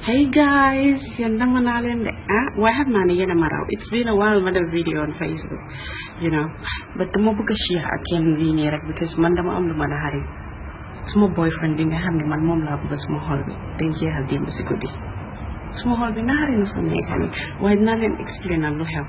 Hey guys, yéen dama naa leen de ah waaye xam naa ne yéen a ma raw it's been a while ma def video on Facebook you know but dama bëgg a share ak kenn lii nii rek because man dama am lu ma naxari suma boyfriend bi nga xam ne man moom laa bëgg suma xol bi dañ jeexal démb si guddi suma xol bi naxari na fu mu nekk nii waaye dinaa leen explain lu xew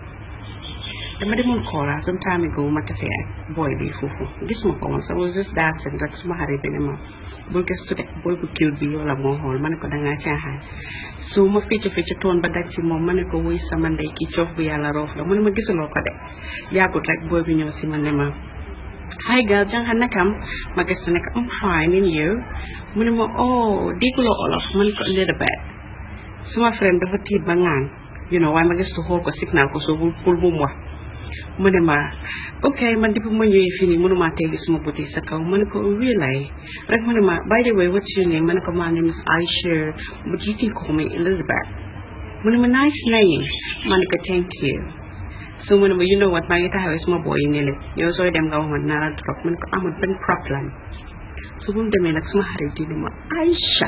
dama demoon Kora some time ago ma tase ak boy bi foofu gis ma ko woon so I was just dancing rek suma xarit bi ne ma bul gëstu de boy bu cute bi yow la moo xool ma ne ko dangaa caaxaan su ma fecc fecc toon ba daj si moom ma ne ko wuy sama ndey ki coof bu yàlla roof la mu ne ma gisuloo ko de yàggut rek boy bi ñëw si ma ne ma hi girl jànga nakam ma gëstu ne ko I'm fine and you mu ne ma oh dégguloo olof ma ne ko a little bit suma friend dafa tiit ba ŋaan you know waaye ma gëstu xool ko signal ko so pour bu mu wax mu ne ma ok man depuis ma ñëwee fii nii mënuma teggi suma boutique sa kaw ma ne ko really rek mu ne ma by the way what's your name ma ne ko my name is Aisha but you can call me Elizabeth mu ne ma nice name ma ne ko thank you so mu ne ma you know what maa ngi taxawee suma booy ne la yow sooy dem nga wax ma dinaa la drop ma ne ko amul benn problème so bu mu demee nag suma xarit yi ne ma Aisha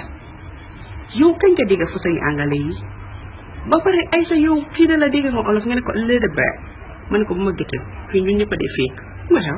yow kañ nga dégg fu say angale yi ba pare Aisha yow kii na la dégg nga olof nga ne ko Elizabeth ma ne ko bu ma gëtee fii ñun ñëpp a dee fekk mu xew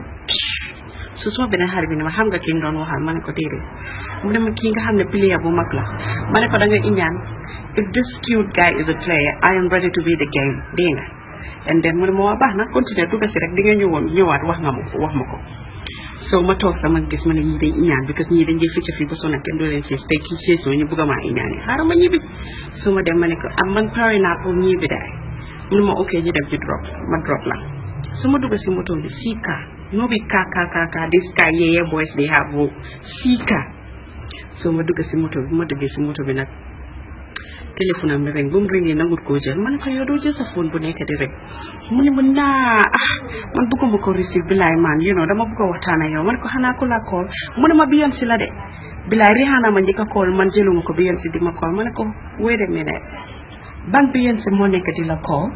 su suma beneen xarit bi ne ma xam nga kii mu doon waxal ma ne ko déedéet mu ne ma kii nga xam ne player bu mag la ma ne ko da nga iñaan if this cute guy is a player I am ready to be the game dégg nga and then mu ne ma waa baax na continuer dugga si rek di nga ñëwoon ñëwaat wax nga ma ko wax ma ko so ma toog sama gis ma ne ñii dañ iñaan because ñii dañ jee ficca fii ba sona kenn doo leen siis tey kii siis ñu bëgg a maa iñaan yi xaaral ma ñibbi su ma dem ma ne ko am man pare naa pour ñibbi daay mu ne ma ok ñu dem ci drop ma drop la su ma dugg si moto bi sika no bi ka ka ka ka this car yeah yeah boys they have wo sika so ma dugg si moto bi ma duggee si moto bi nag téléphone am bi rek bu mu ringee nangut koo jël ma ne ko yow doo jël sa phone bu nekk di rek mu ne ma naa ah man bëgguma ko receive bilaay man you know dama bëgg a waxtaan ak yow ma ne ko xanaa ku la call mu ne ma Beyonce la de bilaay Rihanna ma njëkk a call man jëluma ko Beyonce di ma call ma ne ko wait a minute ban Beyonce moo nekk di la call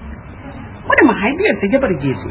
mu ne ma xay Beyonce jabari Jay-Z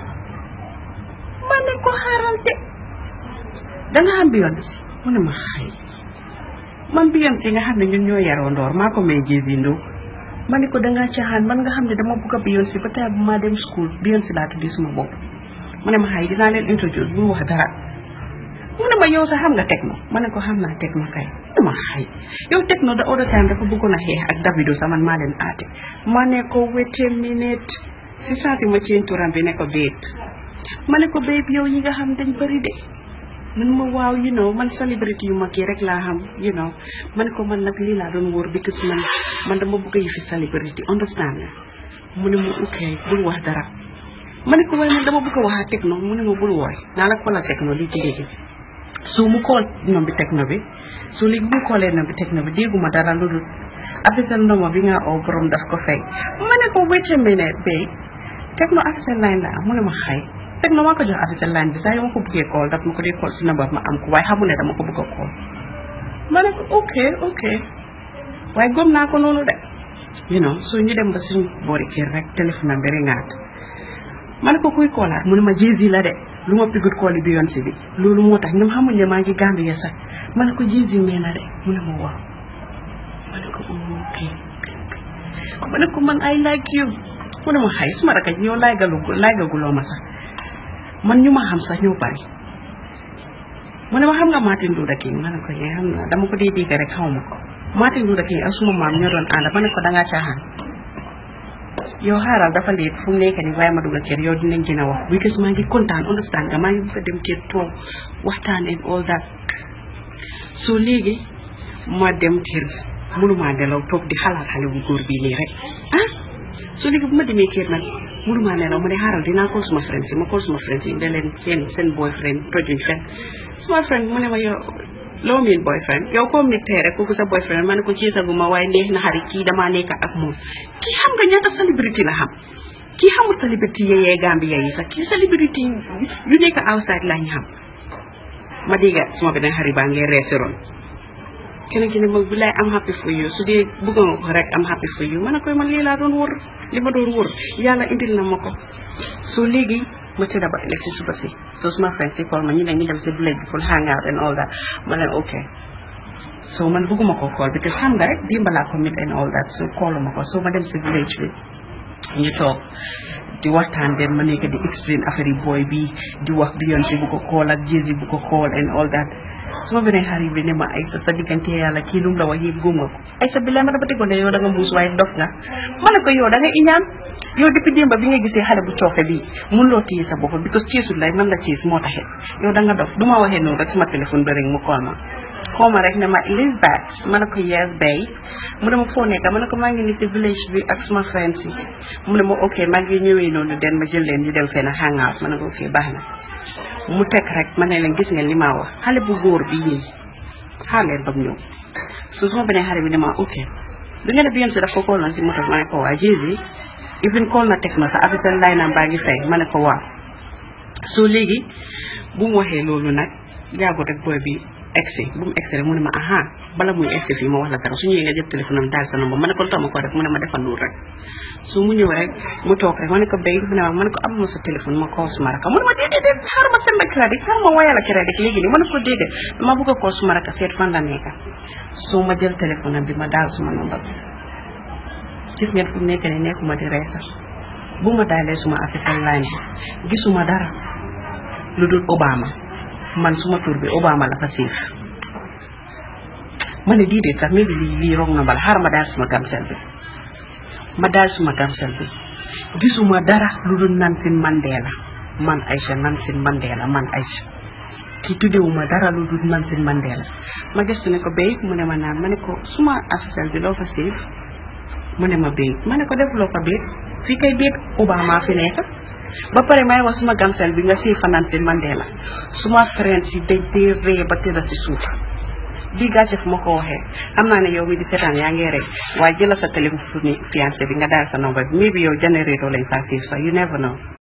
ma ne ko xaaral de danga xam Beyonce mu ne ma xay man Beyonce nga xam ne ñun ñoo yaroo ndoor maa ko may Jay-Z ndoo ma ne ko dangaa caaxaan man nga xam ne dama bëgg a Beyonce ba tey bu ma dem school Beyonce laa tuddee suma bopp mu ne ma xay dinaa leen introduce bu wax dara mu ne ma yow sax xam nga Tekno ma ne ko xam naa Tekno kay mu ne ma xay yow Tekno da all the time dafa bëggoon a xeex ak Davido sax man maa leen aate ma ne ko wait a minute si saa si ma ci turam bi ne ko béeb ma ne ko béeb yow yi nga xam dañ bëri de man ma waaw you know man célébrité yu mag yi rek laa xam you know ma ne ko man nag lii laa doon wóor because man man dama bëgg yi fi célébrité understand nga mu ne ma ok bul wax dara ma ne ko waaye man dama bëgg a waxaa Tekno mu ne ma bul wooy naa la ko la Tekno lii ci léegi su mu kool nom bi Tekno bi su léegi bu koolee nom bi Tekno bi dégguma dara lu dul affiche ndomo bi nga oo borom daf ko fay ma ne ko wait a minute bay Tekno affiche line la mu ne ma xay Tekno maa ko jox affiche line bi saa yi ma ko bëggee kool daf ma ko dee kool si number ma am ko waaye xamu ne dama ko bëgg a kool ma ne ko ok ok waaye gom naa ko noonu de you know so ñu dem ba suñu boori kër rek téléphone am bi ringaat ma ne ko kuy koolaat mu ne ma Jay-Z la de lu ma pigut kooli Beyonce bi loolu moo tax ñoom xamuñ ne maa ngi Gambia sax ma ne ko Jay-Z mee na de mu ne ma waaw ma ne ko ok ma ne ko man I like you mu ne ma xay suma raka yow laygalu laygaguloo ma sax man ñu ma xam sax ñoo bari mu ne ma xam nga Martin Luther King ma ne ko yee xam naa dama ko dee dégg rek xaw ma ko Martin Luther King ak suma maam ñoo doon ànd ma ne ko dangaa caaxaan yow xaaral dafa leet fu mu nekk nii waaye ma dugg kër yow dinañ gën a wax because maa ngi kontaan understand nga maa ngi bëgg a dem kër toog waxtaan and all that so léegi ma dem kër mënumaa nelaw toog di xalaat xale bu góor bii nii rek ah so léegi bu ma demee kër nag mënumaa nelaw ma ne xaaral dinaa call suma friend si ma call suma friend si ne leen seen seen boyfriend tojuñ fen suma friend mu ne ma yow loo miin boyfriend yow koo mit tey rek kooku sa boyfriend ma ne ko ciisaguma waaye neex na xarit kii damaa nekk ak moom kii xam nga ñaata célébrité la xam kii xamul célébrité yeyee Gambia yi sax kii célébrité yu nekk outside lañ xam ma dégg suma beneen xarit baa ngee reesiroon keneen ki ne ma bilaay am happy for you su dee bëgg nga ko rek am happy for you ma ne koy man lii laa doon wër li ma doon wër yàlla indil na ma ko so léegi ma tëdda ba ëllëg si suba si so suma friend si call ma ñu ne ñu dem si village bi pour hang out and all that ma leen ok so man bëgguma ko call because xam nga rek dimba laa ko meet and all that so calluma ko so ma dem si village bi ñu toog di waxtaan den ma nekk di explain affaire yi booy bi di wax Beyoncé bu ko call ak Jay-Z bu ko call and all that suma beneen xarit bi ne ma ay sa sa diggante yàlla kii lu mu la wax yëpp góom nga ko ay sa billaay ma dafa tegoon ne yow da nga muus waaye dof nga ma ne ko yow da nga iñaan yow depuis démba bi nga gisee xale bu coofe bi mun loo téye sa bopp because ciisul lay man la ciis moo taxit yow da nga dof du ma waxee noonu rek suma téléphone bi rek mu call ma call ma rek ne ma Elizabeth ma ne ko yes bay mu ne ma foo nekk ma ne ko maa ngi ni si village bi ak suma friends yi mu ne ma ok maa ngi ñëwee noonu den ma jël leen ñu dem fenn hang out ma ne ko ok baax na mu teg rek ma ne leen gis ngeen li ma wax xale bu góor bii nii xaar leen ba mu ñëw so suma beneen xale bi ne ma ok du ngeen ne Beyoncé daf ko call na si moto ma ne ko waa Jay-Z even call na teg ma sa officiel line am baa ngi fay ma ne ko waaw so léegi bu mu waxee loolu nag yàggut rek booy bi egsi bu mu egsi rek mu ne ma aha bala muy egsi fii ma wax la dara su ñëwee nga jël téléphone am daal sa number ma ne ko lu tax ma ko def mu ne ma defal loolu rek su mu ñëw rek mu toog rek ma ne ko béy mu ne ma ma ne ko am ma sa téléphone ma call suma raka mu ne ma déedéet déet xaaral ma send crédit xaaral ma wayal crédit léegi nii ma ne ko déedéet dama bëgg a call suma raka seet fan la nekk su ma jël téléphone am bi ma daal suma number bi gis ngeen fu mu nekk nii nekkuma di reesa bu ma daalee suma official line bi gisuma dara lu dul Obama man suma tur bi Obama la fa siif ma ne déedéet sax mais bi lii lii rong na bala xaaral ma daal suma gamsel bi ma daal suma gamsel bi gisuma dara lu dul Nelson Mandela man Aïcha Nelson Mandela man Aïcha kii tuddewuma dara lu dul Nelson Mandela ma gëstu ne ko béy mu ne ma naan ma ne ko suma officiel bi loo fa siif mu ne ma béy ma ne ko defuloo fa béet fii kay béet Obama fi nekk ba pare may wax suma gamsel bi nga siif fa Nelson Mandela suma friends yi dañ dee ree ba tëdd si suuf bii gàcce fu ma ko waxee xam naa ne yow mi di seetaan yaa ngi rey waaye jëla sa téléphone fiancé bi nga daal sa nombre bi mais bi yow générateur lañ fa siif sax you never know